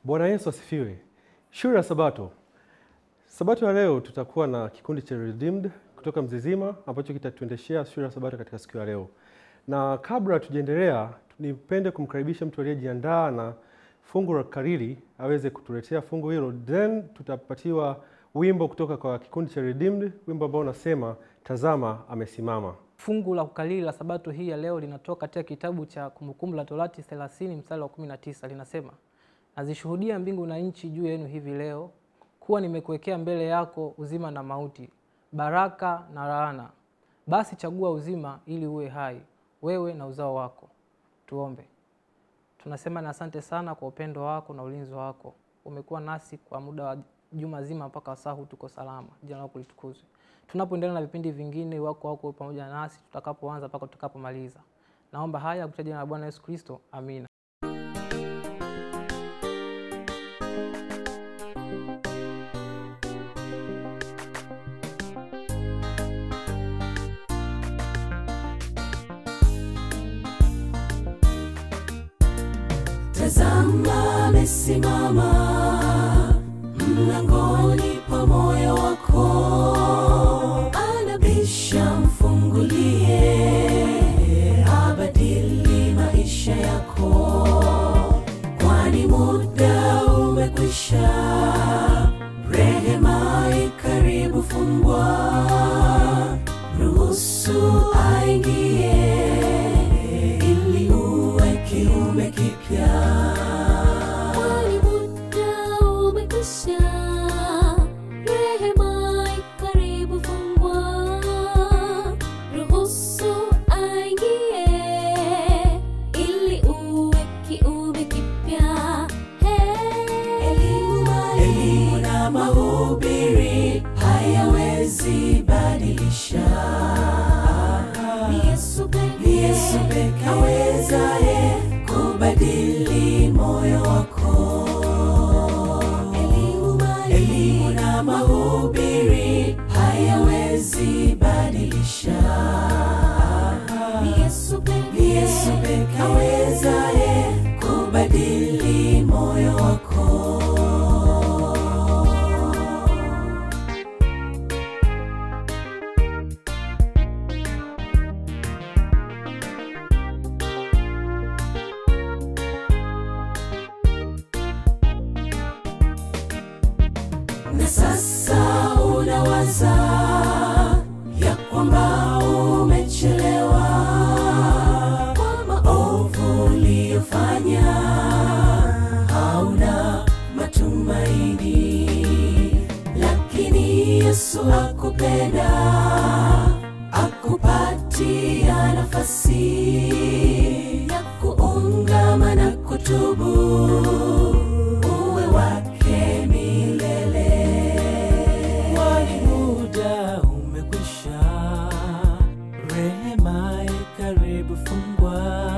Bwana Yesu asifiwe. Shule ya Sabato. Sabato ya leo tutakuwa na kikundi cha Redeemed kutoka Mzizima ambacho kitatuendeshea shule ya Sabato katika siku ya leo. Na kabla tujaendelea, nipende kumkaribisha mtu aliyejiandaa na fungu la kariri aweze kutuletea fungu hilo, then tutapatiwa wimbo kutoka kwa kikundi cha Redeemed, wimbo ambao unasema tazama amesimama. Fungu la kukariri la sabato hii ya leo linatoka katika kitabu cha Kumbukumbu la Torati 30 mstari wa 19, linasema nazishuhudia mbingu na nchi juu yenu hivi leo kuwa nimekuwekea mbele yako uzima na mauti, baraka na laana. Basi chagua uzima ili uwe hai, wewe na uzao wako. Tuombe. Tunasema na asante sana kwa upendo wako na ulinzi wako. Umekuwa nasi kwa muda wa juma zima mpaka saa huu tuko salama. Jina lako litukuzwe. Tunapoendelea na vipindi vingine, wako wako pamoja nasi tutakapoanza mpaka tutakapomaliza. Naomba haya kupitia jina la Bwana Yesu Kristo, amina. Tazama amesimama mlangoni pa moyo wako, anabisha, mfungulie, abadili maisha yako, kwani muda umekwisha, rehema ikaribu fungwa, ruhusu aingie ili uwe kiumbe kipya. Kwani muda umekwisha, rehema ikaribu fungwa, ruhusu aingie ili uwe kiumbe kipya. Hey. Elimu na mahubiri hayawezi badilisha. Ni Yesu pekee. Ni Yesu pekee awezaye kubadili moyo wako. Elimu Elimu na mahubiri hayawezi badilisha. Ni Yesu pekee. Ni Yesu pekee awezaye kubadili moyo wako. na sasa unawaza ya kwamba umechelewa kwa maovu uliyofanya, hauna matumaini, lakini Yesu akupenda, akupatia nafasi ya kuungama na kutubu uwe wake milele. Kwani muda umekwisha, rehema ikaribu fungwa,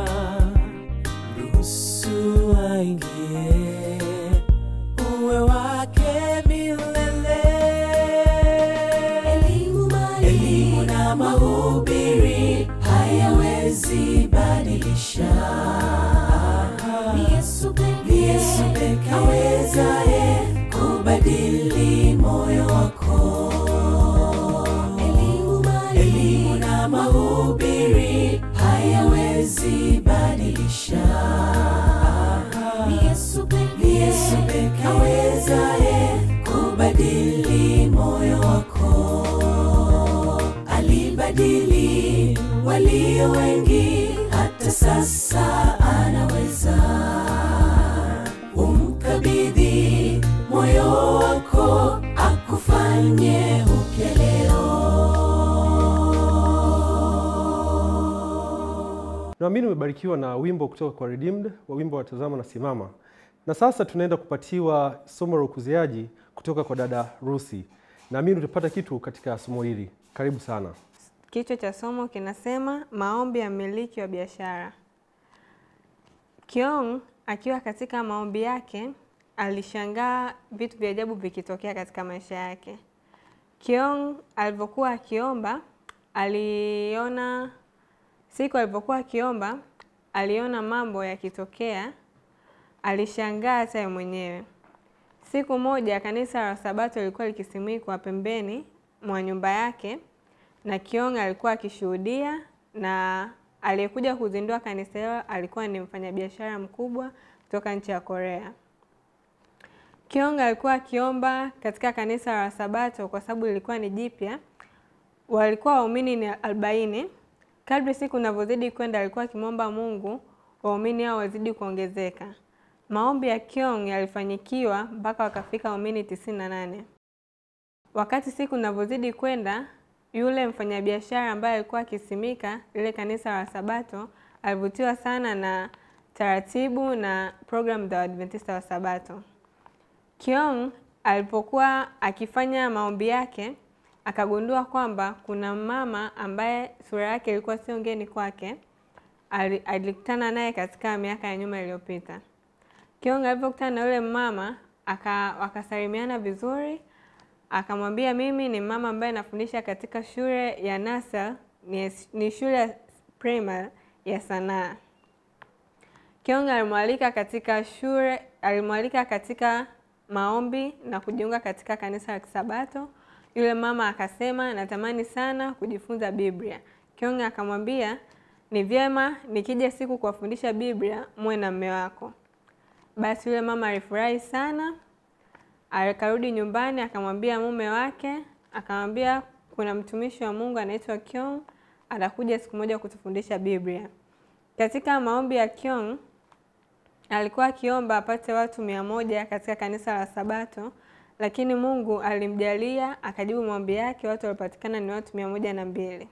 ruhusu aingie, uwe wake milele. Elimu Elimu na mahubiri hayawezi badilisha. Ni Yesu pekee. Ni Yesu pekee awezaye kubadili moyo wako. Elimu Elimu na mahubiri hayawezi badilisha. Ni Yesu pekee. Ni Yesu pekee awezaye kubadili moyo wako. Alibadili walio wengi, hata sasa anaweza. Umkabidhi moyo wako, akufanye upya leo. Naamini umebarikiwa na wimbo kutoka kwa Redeemed wa wimbo wa tazama na simama. Na sasa tunaenda kupatiwa somo la ukuziaji kutoka kwa dada Rusi. Naamini utapata kitu katika somo hili. Karibu sana. Kichwa cha somo kinasema maombi ya mmiliki wa biashara. Kiong akiwa katika maombi yake alishangaa vitu vya ajabu vikitokea katika maisha yake. Kiong alivyokuwa akiomba aliona siku alivyokuwa akiomba aliona mambo yakitokea alishangaa hata yeye mwenyewe. Siku moja kanisa la Sabato lilikuwa likisimikwa pembeni mwa nyumba yake na Kiong alikuwa akishuhudia, na aliyekuja kuzindua kanisa hilo alikuwa ni mfanyabiashara mkubwa kutoka nchi ya Korea. Kiong alikuwa akiomba katika kanisa la Sabato kwa sababu lilikuwa ni jipya. Walikuwa waumini ni arobaini. Kadri siku inavyozidi kwenda, alikuwa akimwomba Mungu waumini hao wazidi kuongezeka. Maombi ya Kiong yalifanyikiwa mpaka wakafika waumini tisini na nane. Wakati siku inavyozidi kwenda, yule mfanyabiashara ambaye alikuwa akisimika lile kanisa la Sabato alivutiwa sana na taratibu na programu za Waadventista wa Sabato. Kiong alipokuwa akifanya maombi yake akagundua kwamba kuna mama ambaye sura yake ilikuwa sio ngeni kwake. Ali- Alikutana naye katika miaka ya nyuma iliyopita. Kiong alipokutana na yule mama aka, wakasalimiana vizuri, akamwambia mimi ni mama ambaye nafundisha katika shule ya Nasal, ni, ni shule ya primary ya sanaa. Kiong alimwalika katika shule, alimwalika katika maombi na kujiunga katika kanisa la Kisabato. Yule mama akasema natamani sana kujifunza Biblia. Kiong akamwambia ni vyema nikija siku kuwafundisha Biblia muwe na mme wako. Basi yule mama alifurahi sana, akarudi nyumbani akamwambia mume wake, akamwambia kuna mtumishi wa Mungu anaitwa Kiong atakuja siku moja kutufundisha Biblia. Katika maombi ya Kiong alikuwa akiomba apate watu mia moja katika kanisa la Sabato, lakini Mungu alimjalia akajibu maombi yake, watu waliopatikana ni watu mia moja na mbili.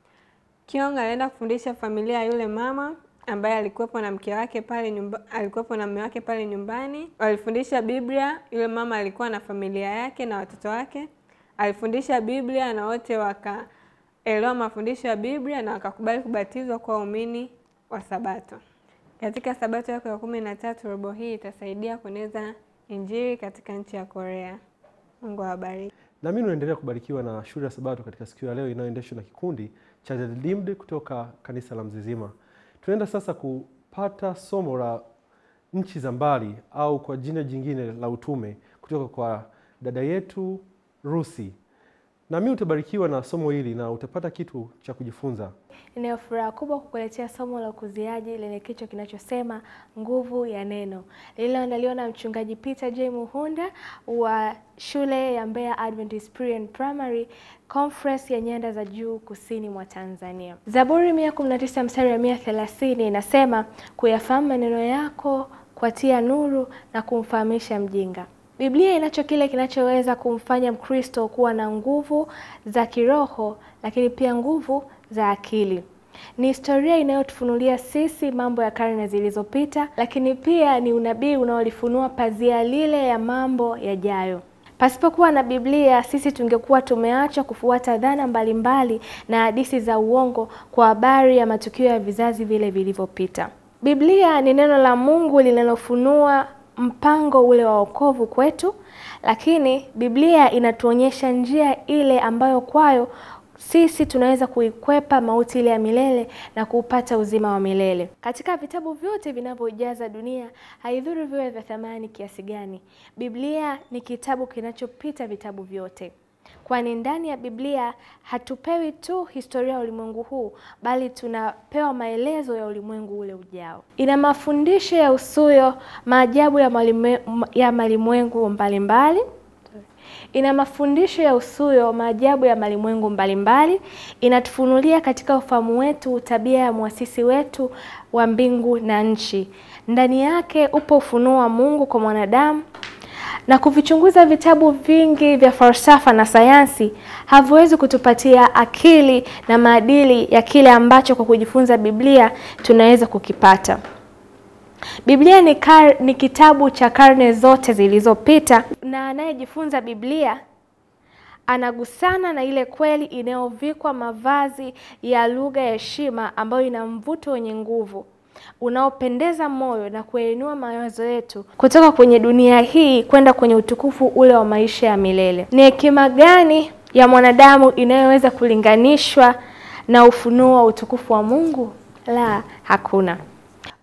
Kiong alienda kufundisha familia ya yule mama ambaye alikuwepo na mke wake pale nyumba, alikuwepo na mume wake pale nyumbani. Walifundisha Biblia. Yule mama alikuwa na familia yake na watoto wake. Alifundisha Biblia na wote wakaelewa mafundisho ya Biblia na wakakubali kubatizwa kwa waumini wa Sabato. Katika Sabato yako ya kumi na tatu, robo hii itasaidia kueneza Injili katika nchi ya Korea. Mungu awabariki. Na mimi naendelea kubarikiwa na shule ya Sabato katika siku ya leo inayoendeshwa na kikundi cha The Redeemed kutoka kanisa la Mzizima. Tunaenda sasa kupata somo la nchi za mbali au kwa jina jingine la utume kutoka kwa dada yetu Rusi. Na mimi utabarikiwa na somo hili na utapata kitu cha kujifunza. Ninayo furaha kubwa kukuletea somo la ukuziaji lenye kichwa kinachosema nguvu ya neno, lililoandaliwa na mchungaji Peter J. Muhunda wa shule ya Mbeya Adventist Pre and Primary Conference ya nyanda za juu kusini mwa Tanzania. Zaburi 119 mstari wa 130 inasema kuyafahamu maneno yako kuatia nuru na kumfahamisha mjinga. Biblia inacho kile kinachoweza kumfanya Mkristo kuwa na nguvu za kiroho lakini pia nguvu za akili. Ni historia inayotufunulia sisi mambo ya karne zilizopita, lakini pia ni unabii unaolifunua pazia lile ya mambo yajayo. Pasipokuwa na Biblia, sisi tungekuwa tumeachwa kufuata dhana mbalimbali na hadithi za uongo kwa habari ya matukio ya vizazi vile vilivyopita. Biblia ni neno la Mungu linalofunua mpango ule wa wokovu kwetu, lakini Biblia inatuonyesha njia ile ambayo kwayo sisi tunaweza kuikwepa mauti ile ya milele na kuupata uzima wa milele. Katika vitabu vyote vinavyojaza dunia, haidhuru viwe vya thamani kiasi gani, Biblia ni kitabu kinachopita vitabu vyote, kwani ndani ya Biblia hatupewi tu historia ya ulimwengu huu, bali tunapewa maelezo ya ulimwengu ule ujao. Ina mafundisho ya usuyo maajabu ya malimwe, ya malimwengu mbalimbali ina mafundisho ya usuyo maajabu ya malimwengu mbalimbali. Inatufunulia katika ufahamu wetu tabia ya mwasisi wetu wa mbingu na nchi. Ndani yake upo ufunuo wa Mungu kwa mwanadamu, na kuvichunguza vitabu vingi vya falsafa na sayansi haviwezi kutupatia akili na maadili ya kile ambacho kwa kujifunza Biblia tunaweza kukipata. Biblia ni, kar, ni kitabu cha karne zote zilizopita, na anayejifunza Biblia anagusana na ile kweli inayovikwa mavazi ya lugha ya heshima ambayo ina mvuto wenye nguvu unaopendeza moyo na kuyainua mawazo yetu kutoka kwenye dunia hii kwenda kwenye utukufu ule wa maisha ya milele. Ni hekima gani ya mwanadamu inayoweza kulinganishwa na ufunuo wa utukufu wa Mungu? La, hakuna.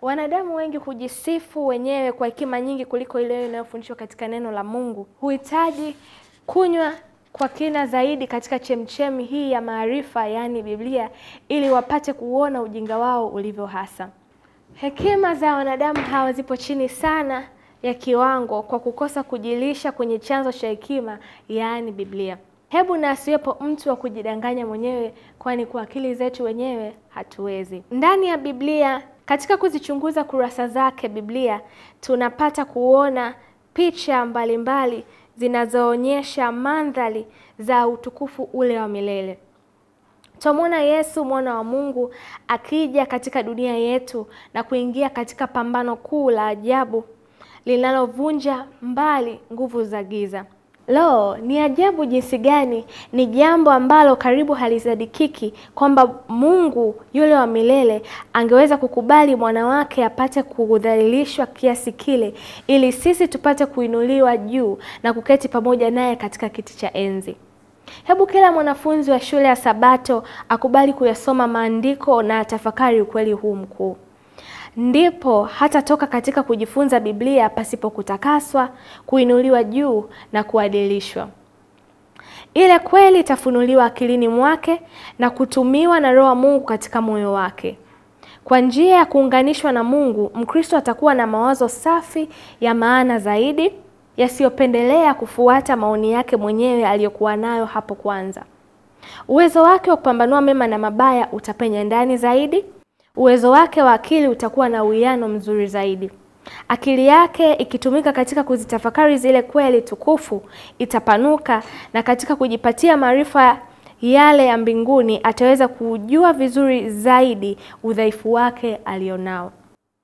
Wanadamu wengi hujisifu wenyewe kwa hekima nyingi kuliko ile inayofundishwa katika neno la Mungu. Huhitaji kunywa kwa kina zaidi katika chemchemi hii ya maarifa, yaani Biblia, ili wapate kuona ujinga wao ulivyo hasa. Hekima za wanadamu hawa zipo chini sana ya kiwango kwa kukosa kujilisha kwenye chanzo cha hekima, yaani Biblia. Hebu na asiwepo mtu wa kujidanganya mwenyewe, kwani kwa akili zetu wenyewe hatuwezi. Ndani ya Biblia, katika kuzichunguza kurasa zake Biblia, tunapata kuona picha mbalimbali zinazoonyesha mandhari za utukufu ule wa milele. Twamwona Yesu mwana wa Mungu akija katika dunia yetu na kuingia katika pambano kuu la ajabu linalovunja mbali nguvu za giza. Lo, ni ajabu jinsi gani! Ni jambo ambalo karibu halisadikiki kwamba Mungu yule wa milele angeweza kukubali mwana wake apate kudhalilishwa kiasi kile, ili sisi tupate kuinuliwa juu na kuketi pamoja naye katika kiti cha enzi. Hebu kila mwanafunzi wa shule ya Sabato akubali kuyasoma maandiko na atafakari ukweli huu mkuu. Ndipo hatatoka katika kujifunza Biblia pasipo kutakaswa, kuinuliwa juu na kuadilishwa. Ile kweli itafunuliwa akilini mwake na kutumiwa na Roho wa Mungu katika moyo wake. Kwa njia ya kuunganishwa na Mungu, Mkristo atakuwa na mawazo safi ya maana zaidi, yasiyopendelea kufuata maoni yake mwenyewe aliyokuwa nayo hapo kwanza. Uwezo wake wa kupambanua mema na mabaya utapenya ndani zaidi. Uwezo wake wa akili utakuwa na uwiano mzuri zaidi. Akili yake ikitumika katika kuzitafakari zile kweli tukufu itapanuka, na katika kujipatia maarifa yale ya mbinguni ataweza kujua vizuri zaidi udhaifu wake alionao.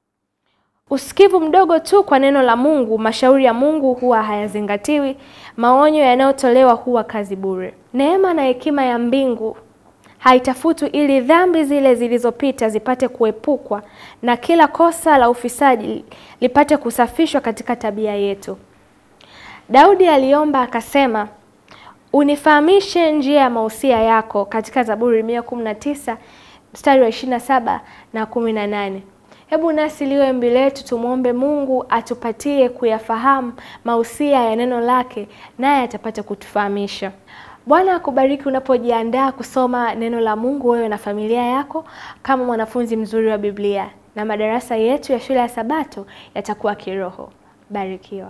Usikivu mdogo tu kwa neno la Mungu, mashauri ya Mungu huwa hayazingatiwi, maonyo yanayotolewa huwa kazi bure. Neema na hekima ya mbingu haitafutwi ili dhambi zile zilizopita zipate kuepukwa na kila kosa la ufisadi lipate kusafishwa katika tabia yetu. Daudi aliomba akasema, unifahamishe njia ya mausia yako, katika Zaburi 119 mstari wa 27 na 18. Hebu nasi liwe ombi letu, tumwombe Mungu atupatie kuyafahamu mausia ya neno lake, naye atapata kutufahamisha. Bwana akubariki unapojiandaa kusoma neno la Mungu wewe na familia yako kama mwanafunzi mzuri wa Biblia, na madarasa yetu ya shule ya Sabato yatakuwa kiroho. Barikiwa.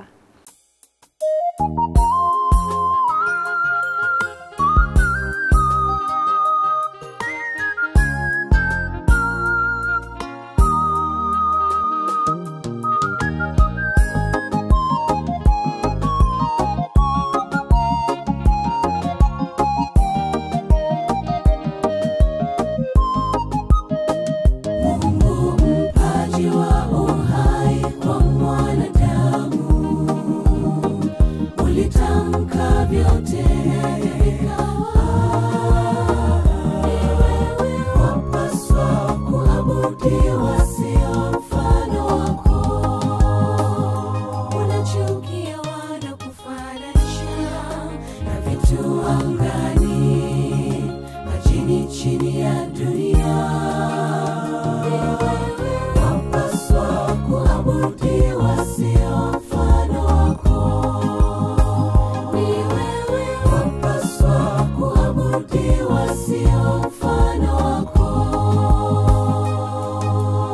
Mungu mpaji wa uhai kwa mwanadamu, ulitamka vyote wapaswa kuabudiwa, sio mfano wako. Unachukia wanakufananisha na vitu angani, majini chini ya dunia wapaswa kuabudiwa, sio mfano wako. Wapaswa kuabudiwa, sio mfano wako.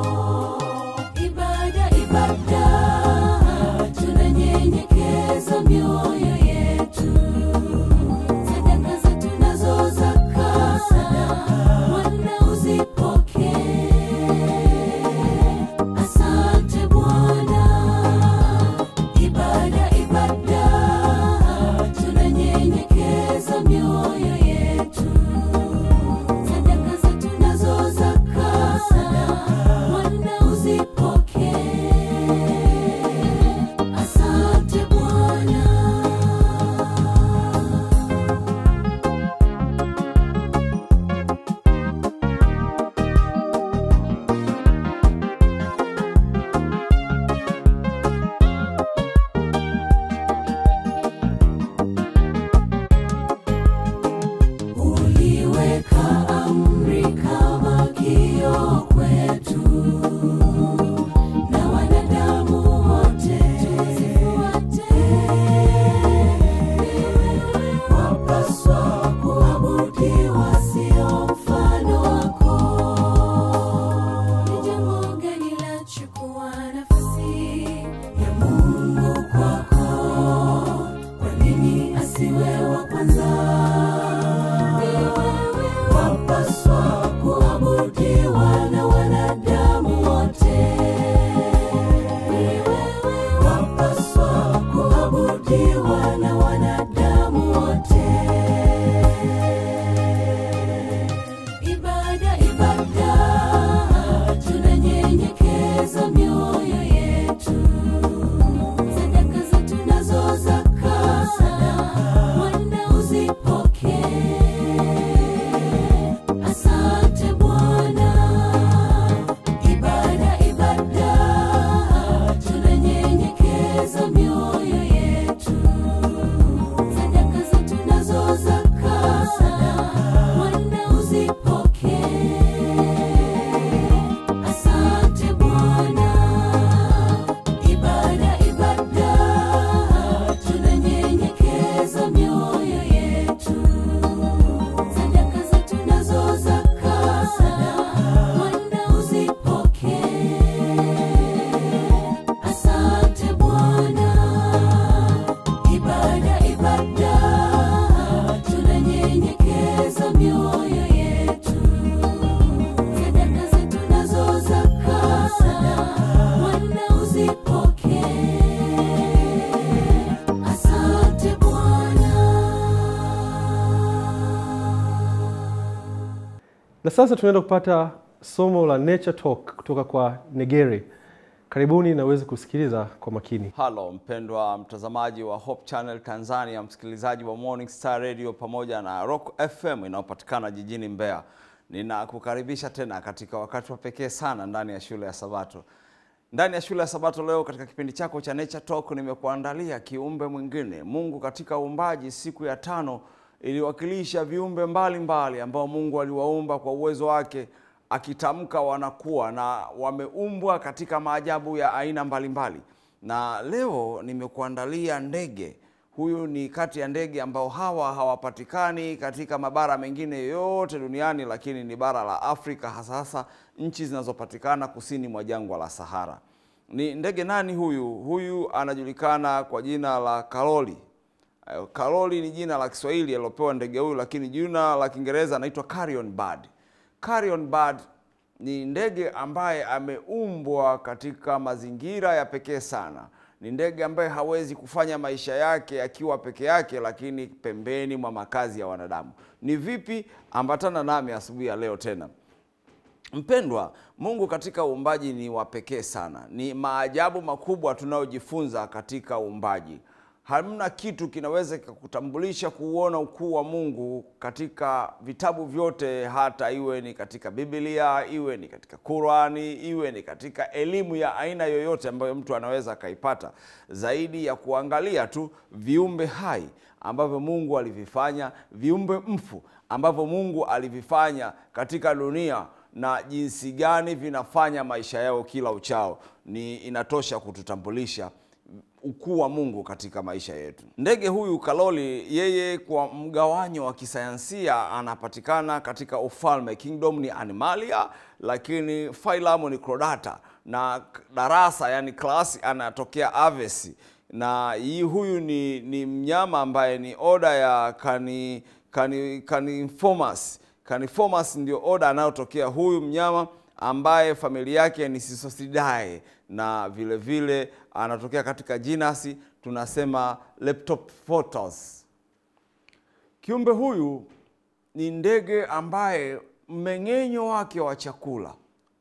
sasa tunaenda kupata somo la Nature Talk kutoka kwa Negere. Karibuni na uweze kusikiliza kwa makini. Halo mpendwa mtazamaji wa Hope Channel Tanzania, msikilizaji wa Morning Star Radio pamoja na Rock FM inayopatikana jijini Mbeya. Ninakukaribisha tena katika wakati wa pekee sana ndani ya shule ya Sabato. Ndani ya shule ya Sabato leo katika kipindi chako cha Nature Talk nimekuandalia kiumbe mwingine. Mungu katika uumbaji siku ya tano iliwakilisha viumbe mbalimbali ambao Mungu aliwaumba kwa uwezo wake akitamka wanakuwa na wameumbwa katika maajabu ya aina mbalimbali. Na leo nimekuandalia ndege. Huyu ni kati ya ndege ambao hawa hawapatikani katika mabara mengine yote duniani, lakini ni bara la Afrika, hasa hasa nchi zinazopatikana kusini mwa jangwa la Sahara. Ni ndege nani huyu? Huyu anajulikana kwa jina la kaloli. Eh, Kaloli ni jina la Kiswahili alilopewa ndege huyu, lakini jina la Kiingereza anaitwa carrion bird. Carrion bird ni ndege ambaye ameumbwa katika mazingira ya pekee sana. Ni ndege ambaye hawezi kufanya maisha yake akiwa peke yake, lakini pembeni mwa makazi ya wanadamu. Ni vipi? Ambatana nami asubuhi ya leo tena. Mpendwa, Mungu katika uumbaji ni wa pekee sana. Ni maajabu makubwa tunayojifunza katika uumbaji. Hamna kitu kinaweza kikakutambulisha kuuona ukuu wa Mungu katika vitabu vyote, hata iwe ni katika Biblia, iwe ni katika Qurani, iwe ni katika elimu ya aina yoyote ambayo mtu anaweza akaipata, zaidi ya kuangalia tu viumbe hai ambavyo Mungu alivifanya, viumbe mfu ambavyo Mungu alivifanya katika dunia na jinsi gani vinafanya maisha yao kila uchao, ni inatosha kututambulisha ukuu wa Mungu katika maisha yetu. Ndege huyu kaloli, yeye kwa mgawanyo wa kisayansia anapatikana katika ufalme, kingdom ni Animalia, lakini phylum ni Chordata na darasa, yani klasi, anatokea Aves na hii huyu ni, ni mnyama ambaye ni oda ya cani, cani, Caniformes. Caniformes ndio oda anayotokea huyu mnyama ambaye familia yake ni Sisosidae na vile vile anatokea katika jinasi tunasema Leptophotos. Kiumbe huyu ni ndege ambaye mmeng'enyo wake wa chakula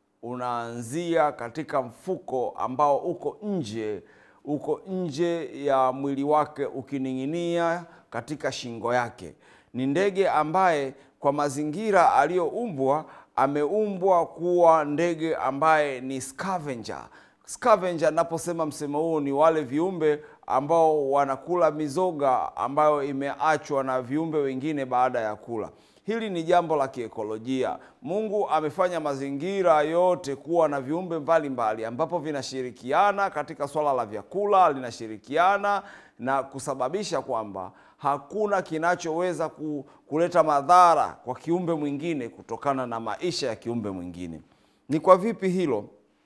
unaanzia katika mfuko ambao uko nje uko nje ya mwili wake ukining'inia katika shingo yake. Ni ndege ambaye kwa mazingira aliyoumbwa ameumbwa kuwa ndege ambaye ni scavenger. Scavenger, naposema msemo huu ni wale viumbe ambao wanakula mizoga ambayo imeachwa na viumbe wengine baada ya kula. Hili ni jambo la kiekolojia. Mungu amefanya mazingira yote kuwa na viumbe mbalimbali ambapo vinashirikiana katika swala la vyakula, linashirikiana na kusababisha kwamba hakuna kinachoweza ku- kuleta madhara kwa kiumbe mwingine kutokana na maisha ya kiumbe mwingine. Ni kwa vipi hilo?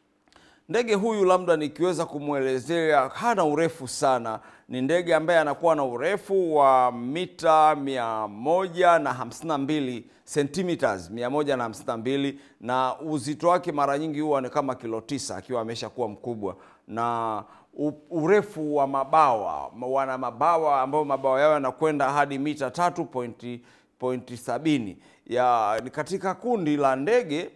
Ndege huyu labda nikiweza kumwelezea, hana urefu sana. Ni ndege ambaye anakuwa na urefu wa mita mia moja na hamsini na mbili centimeters mia moja na hamsini na mbili na uzito wake mara nyingi huwa ni kama kilo tisa akiwa amesha kuwa mkubwa na u- urefu wa mabawa wana mabawa ambayo mabawa yao yanakwenda hadi mita tatu pointi, pointi sabini ya ni katika kundi la ndege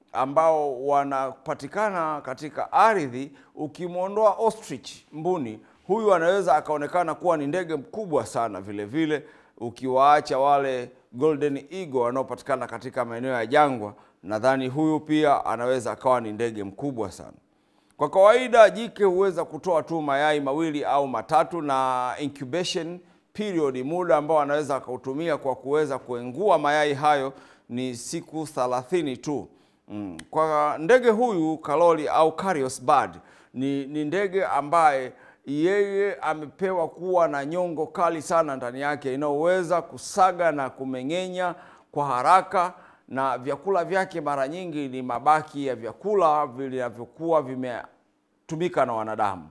ambao wanapatikana katika ardhi. Ukimwondoa ostrich mbuni, huyu anaweza akaonekana kuwa ni ndege mkubwa sana vile vile, ukiwaacha wale golden eagle wanaopatikana katika maeneo ya jangwa, nadhani huyu pia anaweza akawa ni ndege mkubwa sana. Kwa kawaida jike huweza kutoa tu mayai mawili au matatu, na incubation period, muda ambao anaweza akautumia kwa kuweza kuengua mayai hayo ni siku thelathini tu. Mm. Kwa ndege huyu kaloli au Carios bird ni, ni ndege ambaye yeye amepewa kuwa na nyongo kali sana ndani yake inayoweza kusaga na kumeng'enya kwa haraka na vyakula vyake mara nyingi ni mabaki ya vyakula vinavyokuwa vimetumika na wanadamu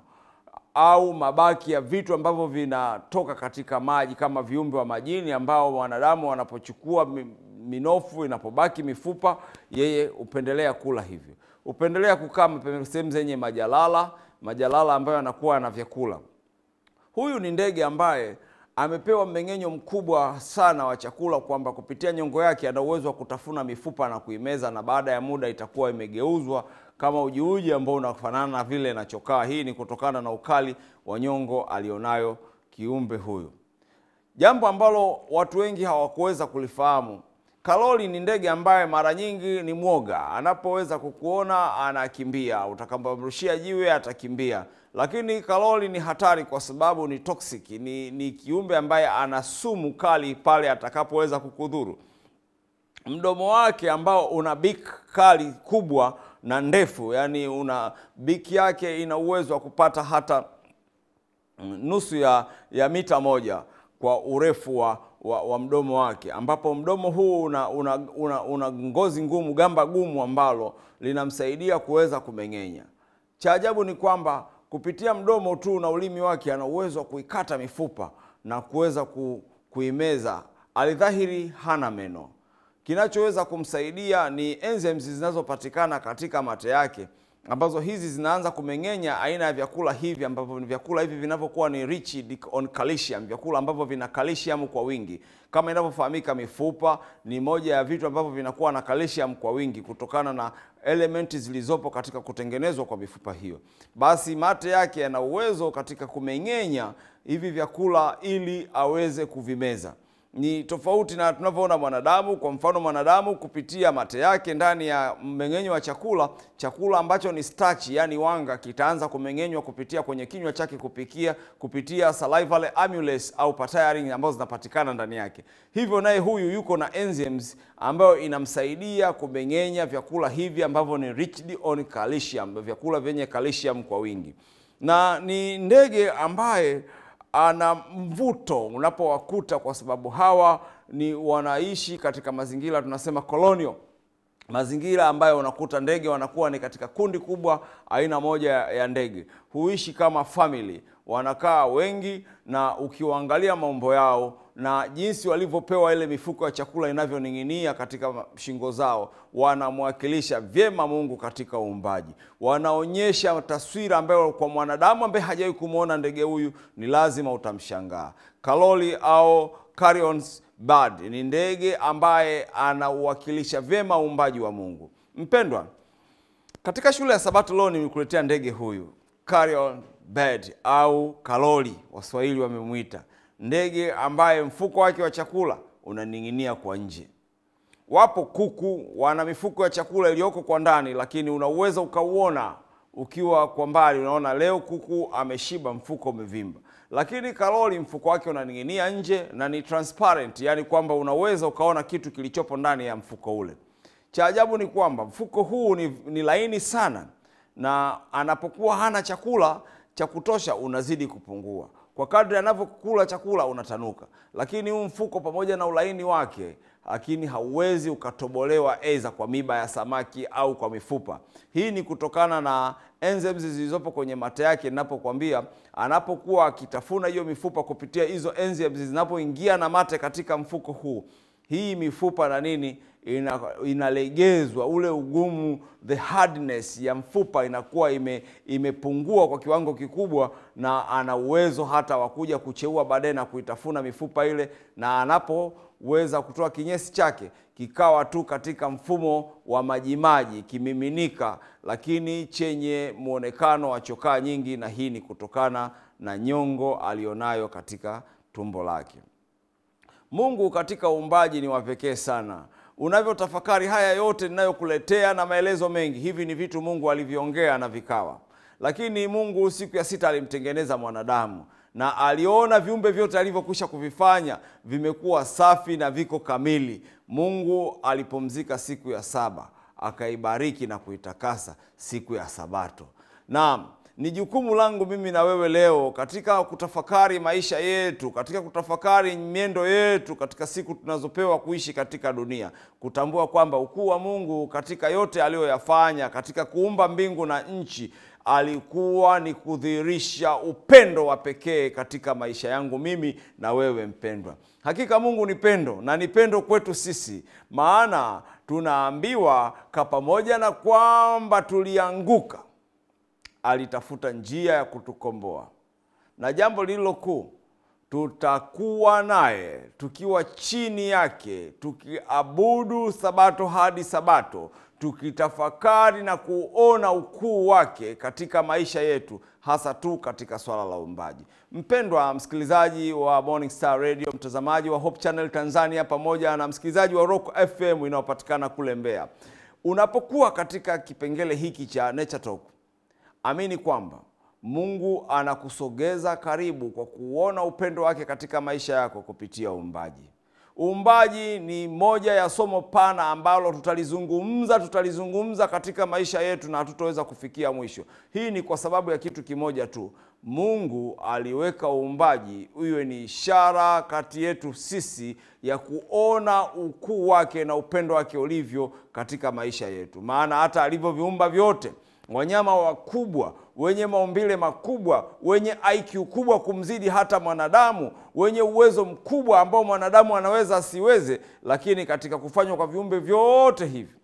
au mabaki ya vitu ambavyo vinatoka katika maji kama viumbe wa majini ambao wanadamu wanapochukua mi- minofu inapobaki mifupa, yeye hupendelea kula hivyo, hupendelea kukaa mape- sehemu zenye majalala, majalala ambayo yanakuwa na vyakula. Huyu ni ndege ambaye amepewa mmeng'enyo mkubwa sana wa chakula, kwamba kupitia nyongo yake ana uwezo wa kutafuna mifupa na kuimeza, na baada ya muda itakuwa imegeuzwa kama ujiuji ambao unafanana na vile na chokaa. Hii ni kutokana na ukali wa nyongo alionayo kiumbe huyu, jambo ambalo watu wengi hawakuweza kulifahamu. Kaloli ni ndege ambaye mara nyingi ni mwoga, anapoweza kukuona anakimbia, utakapomrushia jiwe atakimbia. Lakini kaloli ni hatari kwa sababu ni toxic, ni, ni kiumbe ambaye ana sumu kali pale atakapoweza kukudhuru. Mdomo wake ambao una bik kali kubwa na ndefu, yani una biki yake ina uwezo wa kupata hata nusu ya, ya mita moja kwa urefu wa, wa, wa mdomo wake, ambapo mdomo huu una, una, una, una ngozi ngumu, gamba gumu ambalo linamsaidia kuweza kumeng'enya. Cha ajabu ni kwamba kupitia mdomo tu na ulimi wake ana uwezo wa kuikata mifupa na kuweza ku, kuimeza. Alidhahiri hana meno. Kinachoweza kumsaidia ni enzymes zinazopatikana katika mate yake ambazo hizi zinaanza kumeng'enya aina ya vyakula hivi ambavyo ni vyakula hivi vinavyokuwa ni rich on calcium, vyakula ambavyo vina calcium kwa wingi. Kama inavyofahamika, mifupa ni moja ya vitu ambavyo vinakuwa na calcium kwa wingi kutokana na elementi zilizopo katika kutengenezwa kwa mifupa hiyo. Basi mate yake yana uwezo katika kumeng'enya hivi vyakula ili aweze kuvimeza ni tofauti na tunavyoona mwanadamu. Kwa mfano, mwanadamu kupitia mate yake ndani ya mmeng'enyo wa chakula, chakula ambacho ni starch, yani wanga, kitaanza kumeng'enywa kupitia kwenye kinywa chake kupikia kupitia salivary amylase au patyarin ambazo zinapatikana ndani yake. Hivyo naye huyu yuko na enzymes ambayo inamsaidia kumeng'enya vyakula hivi ambavyo ni rich on calcium, vyakula vyenye calcium kwa wingi, na ni ndege ambaye ana mvuto unapowakuta, kwa sababu hawa ni wanaishi katika mazingira tunasema colonial, mazingira ambayo unakuta ndege wanakuwa ni katika kundi kubwa, aina moja ya ndege huishi kama family, wanakaa wengi, na ukiwaangalia maumbo yao na jinsi walivyopewa ile mifuko ya chakula inavyoning'inia katika shingo zao, wanamwakilisha vyema Mungu katika uumbaji. Wanaonyesha taswira ambayo kwa mwanadamu ambaye hajawahi kumwona ndege huyu ni lazima utamshangaa. Kaloli au carrions bird ni ndege ambaye anauwakilisha vyema uumbaji wa Mungu. Mpendwa, katika shule ya Sabato leo nimekuletea ndege huyu carrion bird au kaloli, Waswahili wamemwita ndege ambaye mfuko wake wa chakula unaning'inia kwa nje. Wapo kuku wana mifuko ya chakula iliyoko kwa ndani, lakini unaweza ukauona ukiwa kwa mbali, unaona leo kuku ameshiba, mfuko umevimba. Lakini kaloli mfuko wake unaning'inia nje na ni transparent, yani kwamba unaweza ukaona kitu kilichopo ndani ya mfuko ule. Cha ajabu ni kwamba mfuko huu ni, ni laini sana, na anapokuwa hana chakula cha kutosha unazidi kupungua kwa kadri anavyokula chakula unatanuka, lakini huu mfuko pamoja na ulaini wake, lakini hauwezi ukatobolewa aidha kwa miba ya samaki au kwa mifupa. Hii ni kutokana na enzymes zilizopo kwenye mate yake. Ninapokuambia anapokuwa akitafuna hiyo mifupa kupitia hizo enzymes zinapoingia na mate katika mfuko huu, hii mifupa na nini ina, inalegezwa ule ugumu, the hardness ya mfupa inakuwa ime, imepungua kwa kiwango kikubwa, na ana uwezo hata wa kuja kucheua baadaye na kuitafuna mifupa ile, na anapoweza kutoa kinyesi chake kikawa tu katika mfumo wa majimaji kimiminika, lakini chenye mwonekano wa chokaa nyingi, na hii ni kutokana na nyongo alionayo katika tumbo lake. Mungu katika uumbaji ni wa pekee sana. Unavyotafakari haya yote ninayokuletea na maelezo mengi, hivi ni vitu Mungu alivyoongea na vikawa. Lakini Mungu siku ya sita alimtengeneza mwanadamu na aliona viumbe vyote alivyokwisha kuvifanya vimekuwa safi na viko kamili. Mungu alipumzika siku ya saba, akaibariki na kuitakasa siku ya Sabato. Naam, ni jukumu langu mimi na wewe leo katika kutafakari maisha yetu, katika kutafakari miendo yetu katika siku tunazopewa kuishi katika dunia, kutambua kwamba ukuu wa Mungu katika yote aliyoyafanya katika kuumba mbingu na nchi alikuwa ni kudhihirisha upendo wa pekee katika maisha yangu mimi na wewe mpendwa. Hakika Mungu ni pendo na ni pendo kwetu sisi, maana tunaambiwa ka pamoja na kwamba tulianguka alitafuta njia ya kutukomboa, na jambo lililo kuu, tutakuwa naye tukiwa chini yake tukiabudu sabato hadi sabato tukitafakari na kuona ukuu wake katika maisha yetu hasa tu katika swala la uumbaji mpendwa msikilizaji wa morning star radio mtazamaji wa hope channel tanzania pamoja na msikilizaji wa rock fm inayopatikana kule mbeya unapokuwa katika kipengele hiki cha nature talk amini kwamba mungu anakusogeza karibu kwa kuona upendo wake katika maisha yako kupitia uumbaji uumbaji ni moja ya somo pana ambalo tutalizungumza tutalizungumza katika maisha yetu na hatutaweza kufikia mwisho hii ni kwa sababu ya kitu kimoja tu mungu aliweka uumbaji iwe ni ishara kati yetu sisi ya kuona ukuu wake na upendo wake ulivyo katika maisha yetu maana hata alivyoviumba vyote wanyama wakubwa wenye maumbile makubwa wenye IQ kubwa kumzidi hata mwanadamu wenye uwezo mkubwa ambao mwanadamu anaweza asiweze lakini katika kufanywa kwa viumbe vyote hivi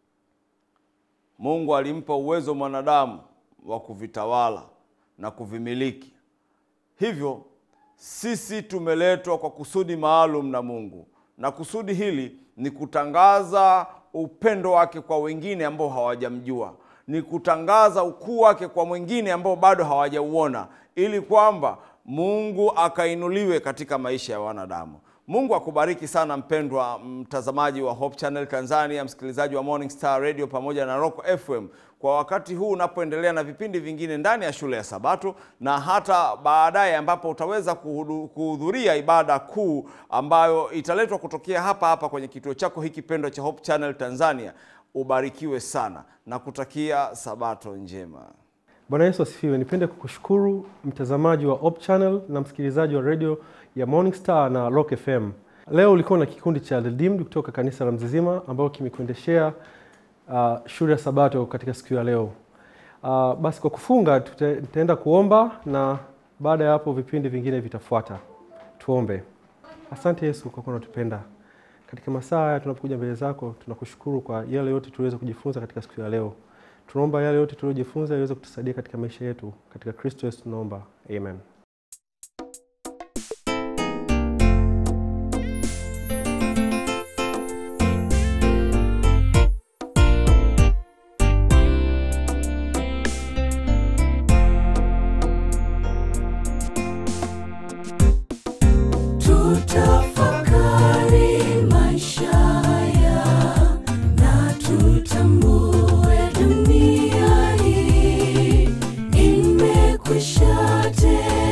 mungu alimpa uwezo mwanadamu wa kuvitawala na kuvimiliki hivyo sisi tumeletwa kwa kusudi maalum na mungu na kusudi hili ni kutangaza upendo wake kwa wengine ambao hawajamjua ni kutangaza ukuu wake kwa mwingine ambao bado hawajauona ili kwamba mungu akainuliwe katika maisha ya wanadamu mungu akubariki sana mpendwa mtazamaji wa hope channel tanzania msikilizaji wa morning star radio pamoja na rock fm kwa wakati huu unapoendelea na vipindi vingine ndani ya shule ya sabato na hata baadaye ambapo utaweza kuhudu- kuhudhuria ibada kuu ambayo italetwa kutokea hapa hapa kwenye kituo chako hiki pendwa cha hope channel tanzania ubarikiwe sana na kutakia sabato njema Bwana Yesu asifiwe. Nipende kukushukuru mtazamaji wa Hope Channel na msikilizaji wa redio ya Morning Star na Rock FM. Leo ulikuwa na kikundi cha Redeemed kutoka kanisa la Mzizima ambao kimekuendeshea uh, shule ya Sabato katika siku ya leo. Uh, basi kwa kufunga tuta- tutaenda kuomba na baada ya hapo vipindi vingine vitafuata. Tuombe. Asante Yesu kwa kuwa unatupenda. Katika masaa haya tunapokuja mbele zako, tunakushukuru kwa yale yote tuliweza kujifunza katika siku ya leo. Tunaomba yale yote tuliojifunza yaweze kutusaidia katika maisha yetu. Katika Kristo Yesu tunaomba, amen. Tutafakari maisha haya na tutambue dunia hii imekwisha tena.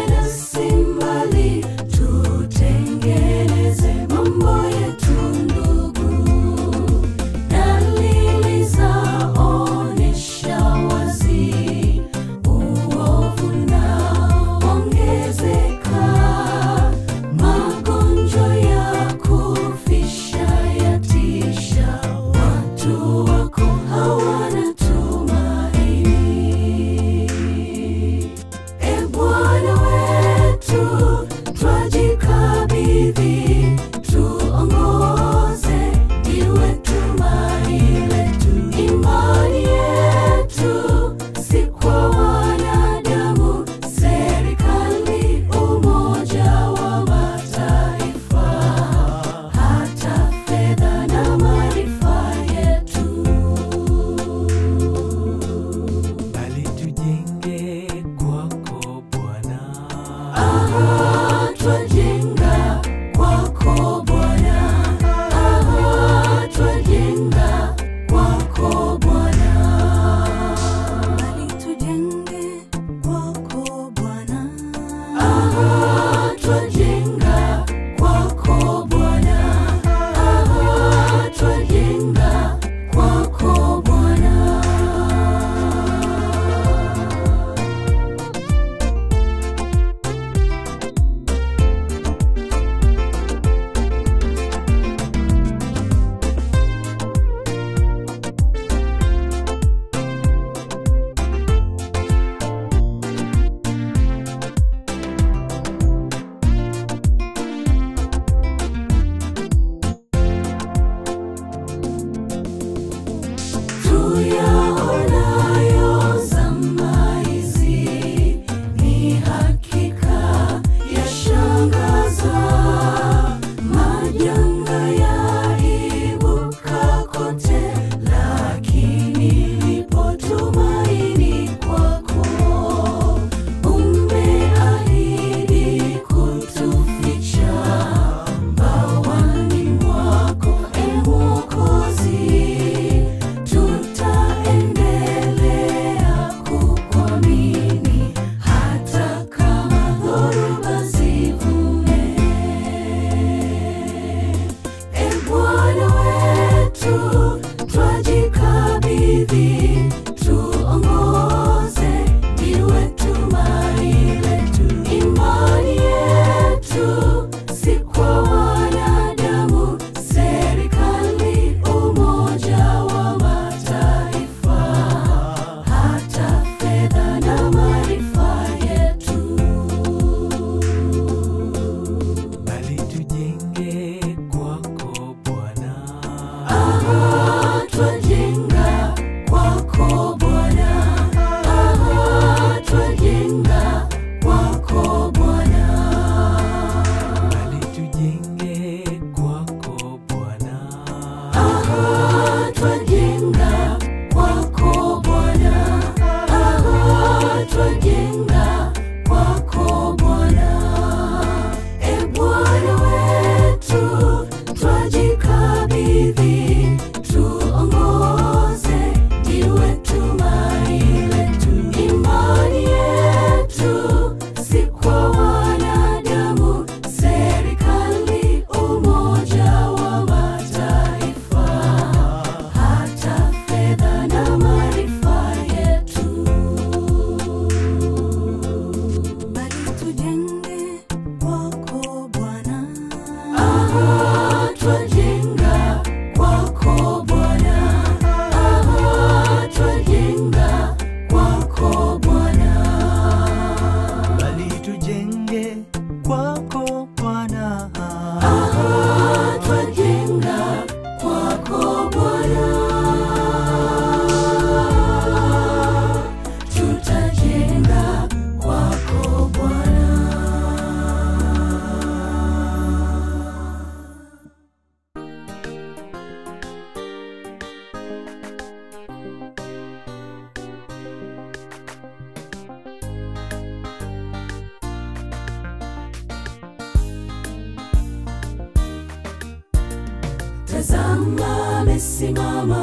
tazama amesimama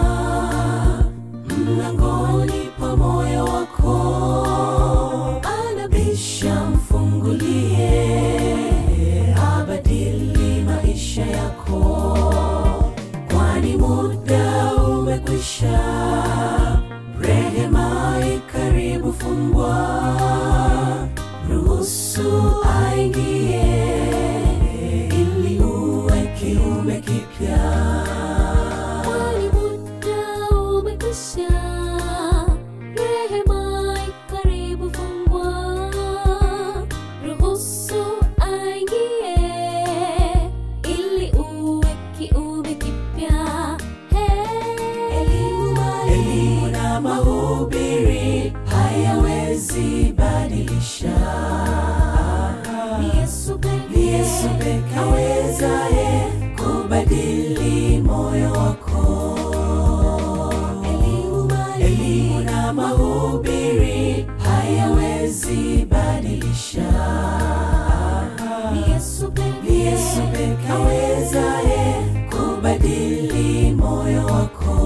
mlangoni pa moyo wako anabisha mfungulie abadili maisha yako kwani muda umekwisha rehema ikaribu fungwa ruhusu aingie ili uwe kiume kipya Kwani muda umekwisha, rehema ikaribu fungwa. Ruhusu aingie, ili uwe kiumbe kipya. Hey. elimu na mahubiri hayawezi badilisha Ni Yesu pekee. ni yesu peke awezaye kubadili moyo wako elimu na mahubiri hayawezi badilisha Ni Yesu pekee. ni yesu peke awezaye kubadili moyo wako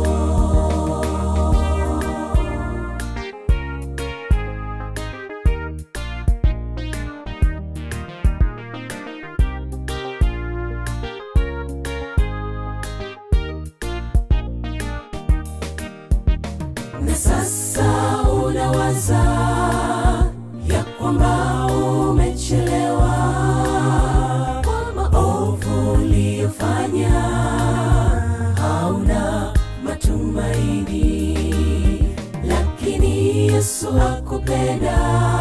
na sasa unawaza ya kwamba umechelewa kwa maovu uliyofanya hauna matumaini lakini yesu akupenda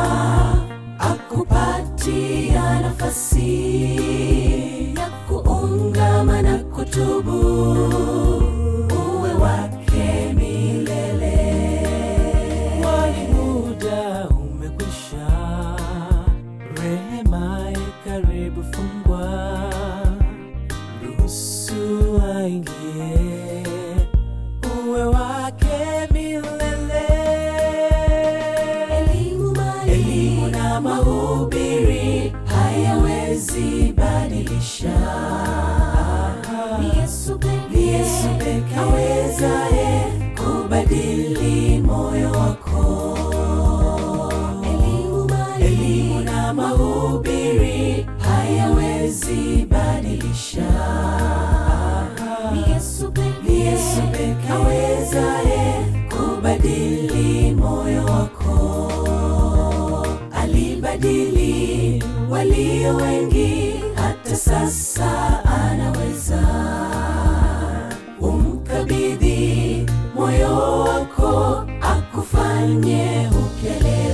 akupatia nafasi ya kuungama na kutubu uwe wake milele kwani muda umekwisha rehema ikaribu fungwa ruhusu aingie uwe wake milele elimu na mahubiri hayawezi badilisha Ni Yesu pekee. ni yesu peke awezaye kubadili moyo wako elimu na mahubiri hayawezi badilisha Ni Yesu pekee. ni yesu peke awezaye kubadili moyo wako alibadili walio wengi hata sasa anaweza umkabidhi moyo wako akufanye upya leo